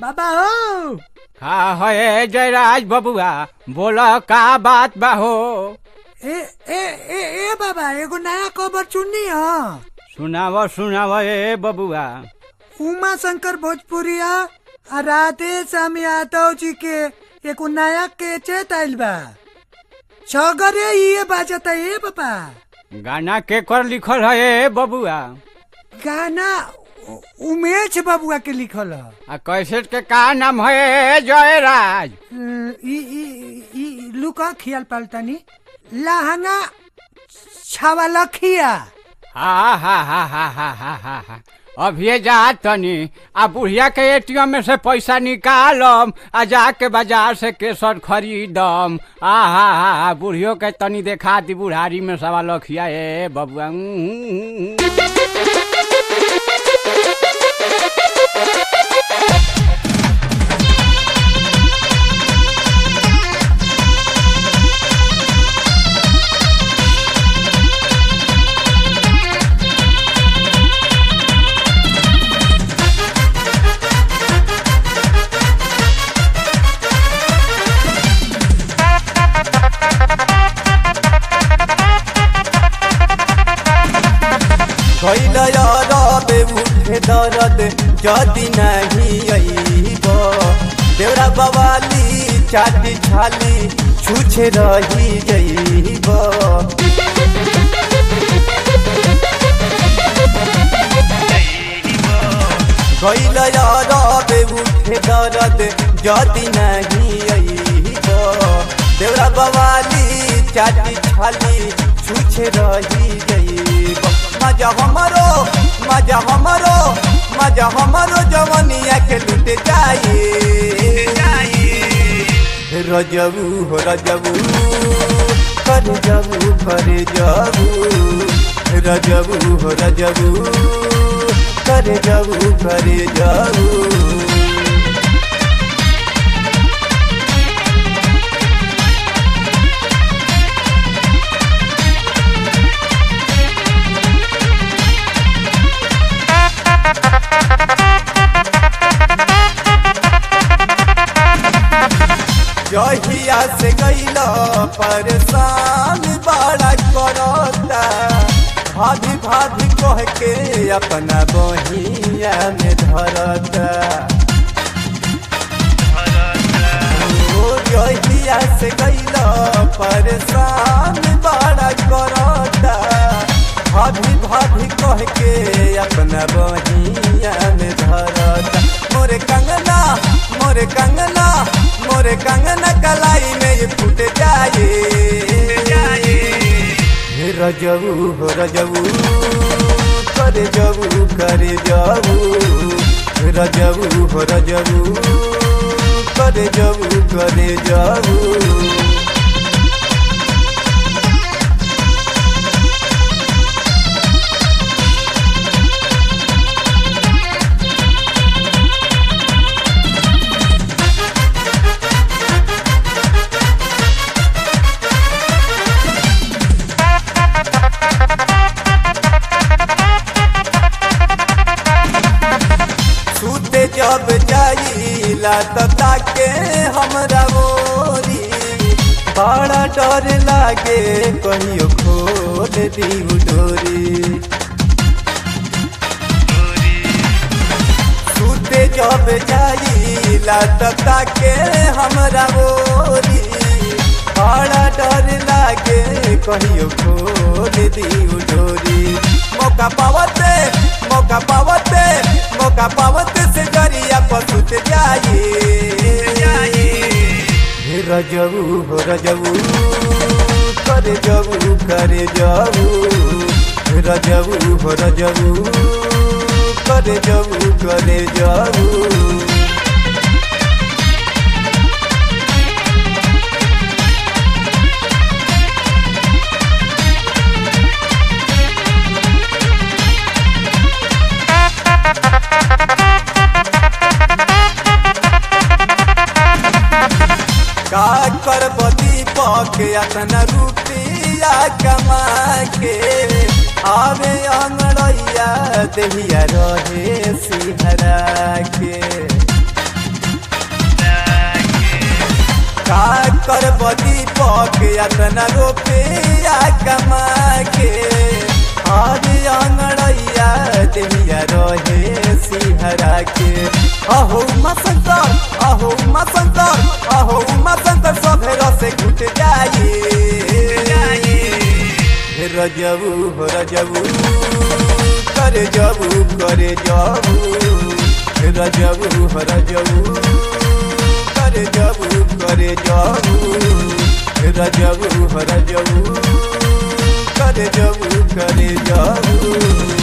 बाबा हो हाँ है जयराज बबुआ बोला का बात बा हो ए ए ए ए बाबा एगो नया खबर सुननी ह सुनाव सुनाव ए बबुआ उमा शंकर भोजपुरिया आ राधे श्याम यादव जी के एगो नया केचेत आइल बा सगरे ये बाजता ए बाबा गाना के कर लिखल है ए बबुआ गाना उ- उमेश बबुआ के लिखल ह आ कैसेट के का नाम है जयराज अ, ई ई ई लुका खियाल पालतानी लहंगा छावालखिया हा हा हा हा हा हा हा हा अभी जा तनी आ बुढ़िया के एटीएम में से पैसा निकालम आ जाके बाजार से केसर खरीदम आ हा हा हा बुढ़ियो के तनी देखा दी बुढ़ारी में सवा लखिया ए बबुआ उम्म, उम्म। कैल रबे उठे दरद जदि नहीं अइब देवरा बवाली चाटी छाली छूछे रही जइब कैल रबे उठे दरद जदि नहीं अइब देवरा बवाली चाटी छाली छूछे रही जइब मजा हमरो मजा हमरो मजा हमरो जवनिया के लुट जाए रजबू हो रजबू कर जबू कर जबू रजबू हो रजबू कर जबू कर जबू जहिया से गईल परेशान बड़ा करता भाभी भाभी कह के अपना बहिया में धरता ओ जहिया से गईल परेशान बड़ा करता भाभी भाभी कह के अपना बहिया में धरता मोरे कंगना मोरे कंगना मोरे कंगना कलाई में ये फूट जाए हे रजबू हो रजबू करे जबू करे जबू रजबू हो रजबू करे जबू करे जबू सूते जब जाइला त ताके हमरा मोरी बड़ा डर लागे कहियो खोल दी डोरी सूते जब जाइला त ताके हमरा मोरी बड़ा डर लागे कहियो खोल दी डोरी मौका पावते मौका पावते मौका पावते से जरिया पसुत जाए हे रजबू हो रजबू करे जबू करे जबू रजबू हो रजबू करे जबू करे जबू का करब दीपक अतना रुपया कमा के आवे अंगड़ैया देहिया रहे सिहरा के के अतना रुपया कमा के आदि अंगड़ैया देहिया रहे सिहरा के अहो मसंतर अहो मसंतर अहो मसंतर सभे रसे घुट जाई रजबू हो रजबू करे जबू करे जबू रजबू हो रजबू करे जबू करे जबू रजबू हो रजबू करे जबू करे जबू